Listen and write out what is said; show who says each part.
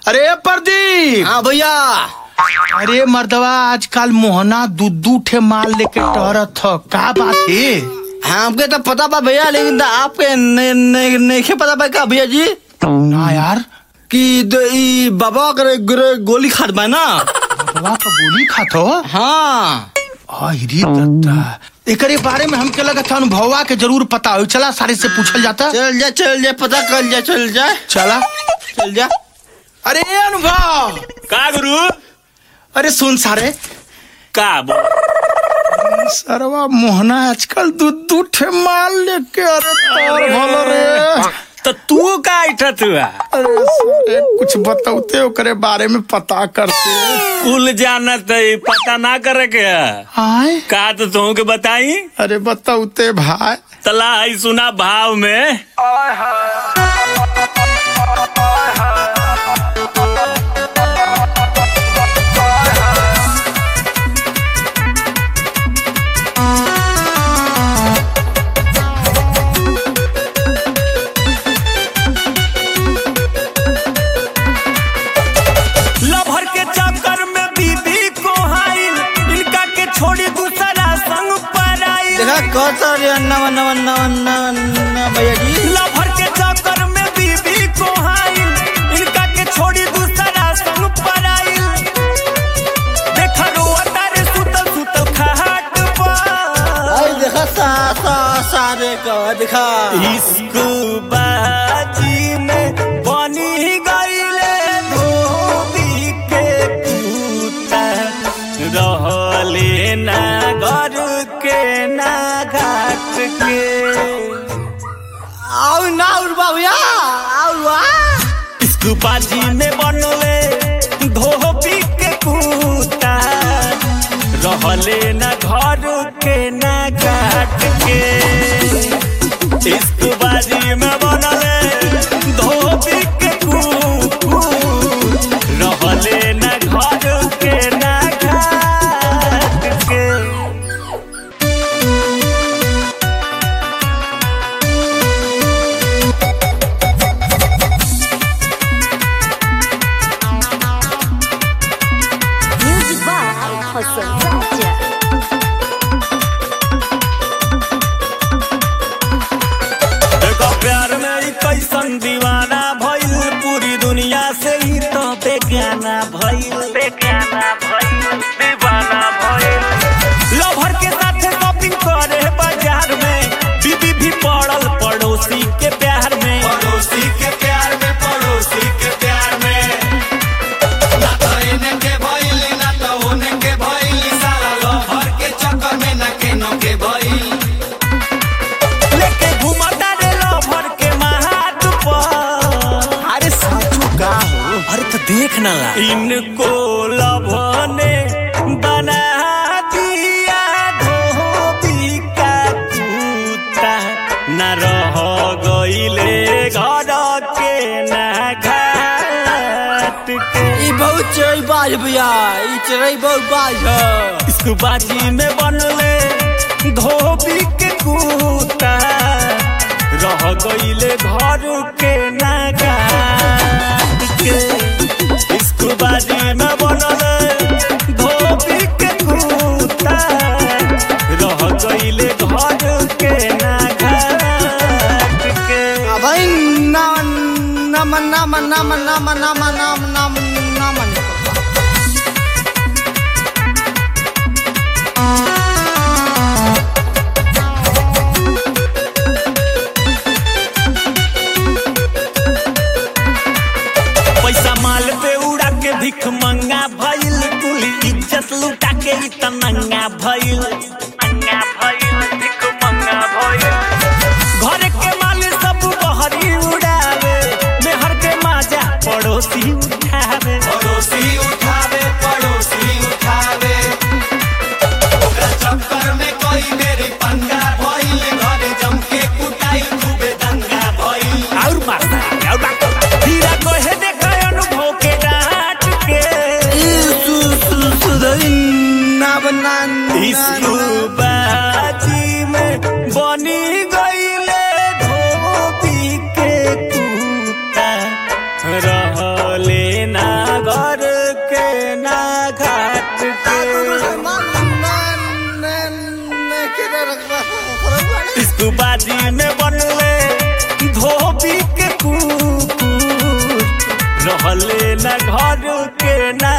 Speaker 1: अरे प्रदीप
Speaker 2: हाँ भैया
Speaker 1: अरे मर्दवा आजकल मोहना दू दू ठे माल लेके टहरत ह का बात है
Speaker 2: हमके तो पता बा भैया लेकिन तो आपके ने, ने, नहीं पता बा का भैया जी
Speaker 1: ना यार
Speaker 2: कि द- ई बाबा करे करे गोली खात बा ना
Speaker 1: मर्दवा का गोली खात हो
Speaker 2: हाँ
Speaker 1: अरे दत्ता एकरे बारे में हमके लगा था अनुभवा के जरूर पता हो चला सारे से पूछल जाता
Speaker 2: चल जा चल जा पता कर जा चल जा
Speaker 1: चला
Speaker 2: चल जा
Speaker 1: अरे अनुभव
Speaker 3: का गुरु
Speaker 1: अरे सुन सारे
Speaker 3: का बोल
Speaker 1: सरवा मोहना आजकल दू दू ठे माल लेके अरे तार भलो रे
Speaker 3: तो तू का इठत हुआ
Speaker 1: अरे सारे कुछ बताते ओकरे बारे में पता करते
Speaker 3: कुल जानत है पता ना करे के है।
Speaker 1: आए
Speaker 3: का तो तुम के बताई
Speaker 1: अरे बताते भाई
Speaker 3: तला है सुना भाव में लभर के चक्कर में बीबी को हाइल इनका के छोड़ी दूसरा संग पर आइल
Speaker 2: देखा कहता रे नवा नवा नवा नवा नवा भैया जी
Speaker 3: लभर के चक्कर में बीबी को हाइल इनका के छोड़ी दूसरा संग पर आइल देखा रोआ तारे सुतल सुतल खाट पर
Speaker 2: आई देखा सा सा सारे का देखा
Speaker 3: इश्क बाजी में बनी गईले धोबी के पूता रहले ना घर के ना घाट के
Speaker 2: आओ ना उड़वा भैया आओ वाह
Speaker 3: इश्क बाजी में बनले धोबी के पूता रहले ना घर के ना घाट के इश्क बाजी में बनले धोबी के कुकू रहले ना घर के ना घाट के
Speaker 4: Music by Hassan Raja.
Speaker 3: देखो प्यार में ई कैसन दीवाना भइल पूरी दुनिया से ही तो बेगाना भइल बेगाना भइल दीवाना भइल लवर के साथ शॉपिंग करे बाजार में बीबी भी पड़ल पड़ोसी के प्यार में पड़ोसी के प्यार में पड़ोसी के प्यार में ना तो इन्हें के भइल ना तो उन्हें के भइल सारा लवर के चक्कर में ना केनो के भइल लेके घुमाता रे लवर के महात पर
Speaker 2: अरे साचू का हो
Speaker 3: अरे तो देख ना इनको लभने बना दिया धोबी का कुत्ता न रह गईले घर के ना घाट के
Speaker 2: ई बहुत चढ़ी बाज भैया ई चढ़ी बहुत बाज है
Speaker 3: इसको बाजी में बनले धोबी के कुत्ता रह गईले घर के ना घाट के इसको बाजी में बनले धोबी के कुत्ता रह गईले घर के ना घाट के
Speaker 2: आ भाई नाम नाम नाम नाम नाम नाम नाम नाम नाम
Speaker 3: पैसा माल पे उड़ा के भिख मंगा भइल कुली इज्जत लुटा के ई त नंगा भइल नंगा भइल भिख मंगा भइल घर के माल सब बहरी उड़ावे मेहर के माजा पड़ोसी उठावे पड़ोसी उठावे पड़ोसी उठावे ओकरा चक्कर में कोई मेरी पंगा भइल घरे जम के कुटाई खूबे दंगा भइल और मारता और बात हीरा कहे देखा अनुभव के डांट के
Speaker 2: ई सु सु सुधरी नाम नाम
Speaker 3: इसको बाजी में बनी गईले धोबी के कुत्ता रहले ना इस्कुबाजी में बनले धोबी के कुकुर रहले न घर के ना